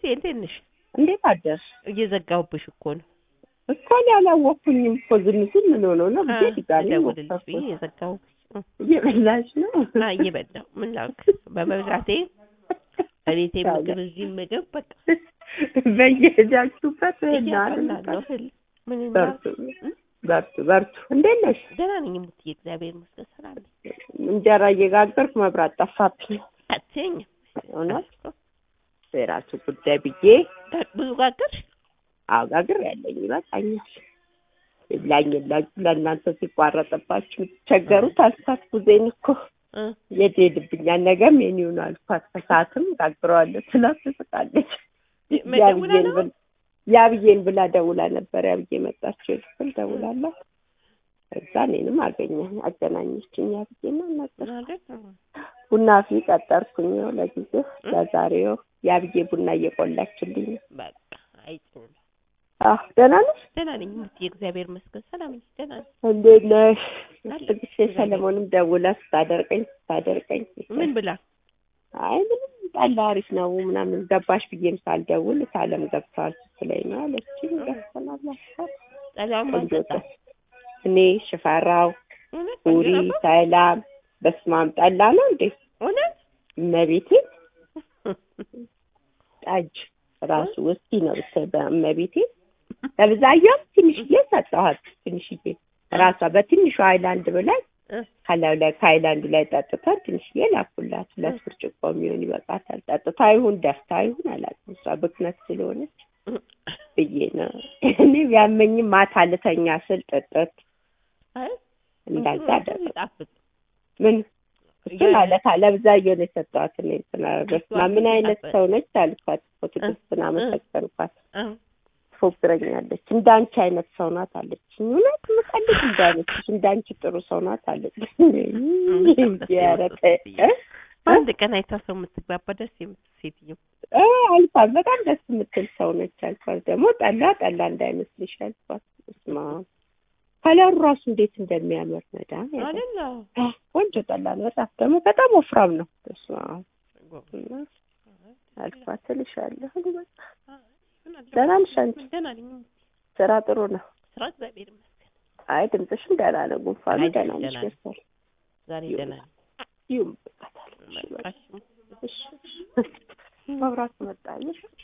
እንዴት ነሽ? እንዴት አደርሽ? እየዘጋሁብሽ እኮ ነው። እኮ እኔ አላወኩኝም እኮ ዝም ሲል ምን ሆኖ ነው ብዬ ድጋሜ ልደውልልሽ ብዬ ሞከርኩት። የዘጋሁብሽ እ፣ እየበላሽ ነው? አ እየበላሁ ምን ላድርግ በመብላቴ በቤቴ ምግብ እዚህ ምግብ በቃ በየሄዳችሁበት እያበላለሁ እህል ምን እናድርግ? በርቱ በርቱ በርቱ። እንዴት ነሽ? ደህና ነኝ ሙትዬ፣ እግዚአብሔር ይመስገን ሰላም ነኝ። እንጀራ እየጋገርኩ መብራት ጠፋብኝ። አትይኝም እውነት የራሱ ጉዳይ ብዬ ጋ- ብዙ ጋገርሽ? አጋግር ያለኝ ይበቃኛል። ይብላኝ የላችሁ ለእናንተ ሲቋረጥባችሁ የምትቸገሩት አልኳት። ጊዜን እኮ እ፣ የት ሄድብኛል ነገ ሜኒው ነው አልኳት። ከሰዓትም ጋግረዋለሁ ስላት ትስቃለች። መደውላ ያብዬን ነው? ብል ያብዬን ብላ ደውላ ነበር። ያብዬ መጣችው ክፍል ደውላላት እዛ እኔንም አገኘ አገናኘችኝ። ያብዬና ነበር ማለት ነው። ቡና ፊ ቀጠርኩኝ ነው ለጊዜው ለዛሬው ያብዬ ቡና እየቆላችልኝ ነው። በቃ አይጭም አህ ደህና ነሽ? ደህና ነኝ ሙትዬ፣ እግዚአብሔር ይመስገን ሰላም ነኝ። ደህና ነኝ። እንዴት ነሽ? አለሁ። ትግስቴ ሰለሞንም ደውላ ስታደርቀኝ ስታደርቀኝ ምን ብላ? አይ ምንም ጠላ አሪፍ ነው ምናምን ገባሽ ብዬም ሳልደውል ሳለም ገብተዋል ስትለኝ ነው አለችኝ። ገብተናል አልኳት። ጠላውን ቆንጆ ማንጠጣ ጠ- እኔ ሽፈራው እውነት ቡሪ ቆንጆ ነበር? ሰላም በስማም ጠላ ነው እንዴ እውነት እመቤቴ ጠጅ ራሱ ውስኪ ነው ብታይ በእመቤቴ ለብዛየው ትንሽዬ ሰጠኋት ትንሽዬ ራሷ በትንሹ ሃይላንድ ብላይ እ፣ ከላዩ ላይ ከሃይላንዱ ላይ ጠጥተን ትንሽዬ ላኩላት ሁለት ብርጭቆ የሚሆን ይበቃታል ጠጥታ ይሁን ደፍታ ይሁን አላውቅም እሷ ብክነት ስለሆነች ብዬ ነው እኔ ቢያመኝም ማታ ልተኛ ስል ጥጥት አይ እንዳዛ እንትኑ አደረግ ይጣፍጥ። ምን እሱ ማለት ለብዛየው ነው የሰጠኋት እኔ እንትና በስመ አብ ምን አይነት ሰው ነች አልኳት እኮ ትዕግስትን አመሰገንኳት እ፣ ትፎግረኛለች እንዳንቺ አይነት ሰው ናት አለችኝ እውነት ምቀልድ እንዳነችሽ እንዳንቺ ጥሩ ሰው ናት አለችኝ ኧረ ተይ እ? አንድ ቀን አይታ ሰው የምትግባባ ደስ የምትል ሴትዮ እ አልኳት በጣም ደስ የምትል ሰው ነች አልኳት ደግሞ ጠላ ጠላ እንዳይመስልሽ አልኳት ስማ ከለሩ ራሱ እንዴት እንደሚያምር መዳም አይደለ? ቆንጆ ጠላ ነው በጣም ደግሞ በጣም ወፍራም ነው ስማ እና አልኳት እልሻለሁ በቃ ደህና ነሽ አንቺ ደህና ነኝ። ስራ ጥሩ ነው ስራ እግዚአብሔር ይመስገን። አይ ድምፅሽም ደህና ነው ጉንፋኑ አይ ደህና ደህና ነሽ ነኝ። መሰል ዛሬ ደህና ነኝ። ይሁን በቃ ታዲያ እሺ በቃ በቃ እሺ። እሺ መብራት መጣ አየሽ